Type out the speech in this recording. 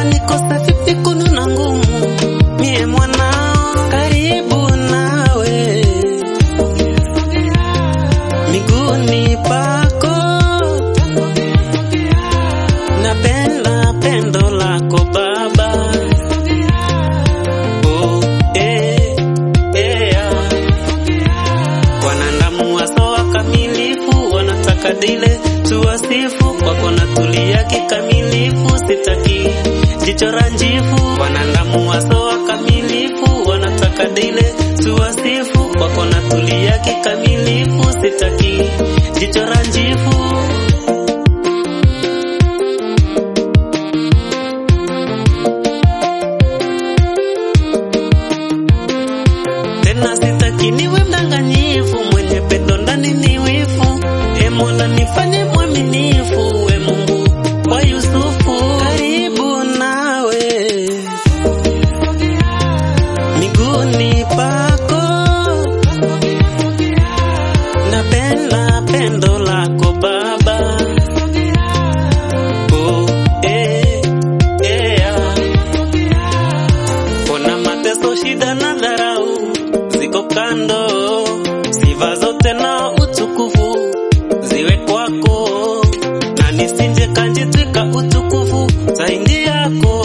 utanikosa vipi kununa ngumu mie mwanao karibu nawe miguuni pako napenda pendo lako baba oh, eh, eh, ah. wanadamu waso wakamilifu wanataka dile tuwasifu kwako natulia kikamilifu sitaki jicho ranjifu wanadamu waso wakamilifu wanataka dile tuwasifu kwako natulia kikamilifu sitaki jicho ranjifu tena sitaki niwe mdanganyifu, mwenye pendo ndani ni wifu. E Mola nifanye mwaminifu, we Mungu wa Yusufu, karibu nawe miguuni pako, napenda pendo lako Baba. Oh, eh, eh, ah. Ona mateso, shida na dharau ziko kando, sifa zote na utukufu ziwe kwako, na nisinje kanjitwika utukufu zaidi yako.